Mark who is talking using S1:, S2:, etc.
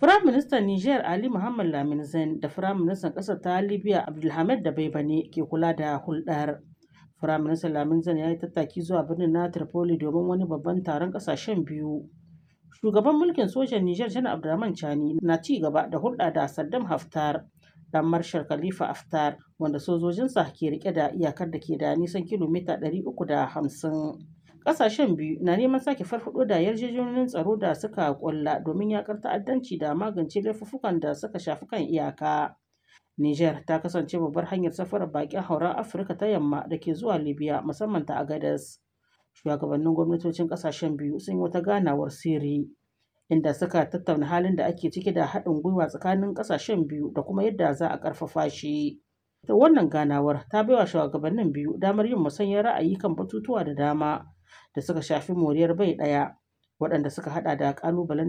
S1: Firaministan Nijar Ali Muhammad Lamin Zain da Firaministan ƙasar ta Libya Abdulhamid Dabaibane ke kula da hulɗar. Firaministan Lamin Zain ya yi tattaki zuwa birnin na Tripoli domin wani babban taron ƙasashen biyu. Shugaban mulkin sojan Nijar Janar Abdurrahman Chani na ci gaba da hulɗa da Saddam Haftar dan Marshal Khalifa Haftar wanda sojojinsa ke rike da iyakar da ke da nisan kilomita 350. Ƙasashen biyu na neman sake farfaɗo da yarjejeniyoyin tsaro da suka ƙulla domin yakar ta'addanci da magance laifuffukan da suka shafi kan iyaka. Nijar ta kasance babbar hanyar safarar bakin hauren Afirka ta yamma da ke zuwa Libya musamman ta Agadez. Shugabannin gwamnatocin ƙasashen biyu sun yi wata ganawar sirri inda suka tattauna halin da ake ciki da haɗin gwiwa tsakanin ƙasashen biyu da kuma yadda za a ƙarfafa shi. Wannan ganawar ta baiwa shugabannin biyu damar yin musanyar ra'ayi kan batutuwa da dama da suka shafi moriyar bai ɗaya waɗanda suka haɗa da ƙalubalen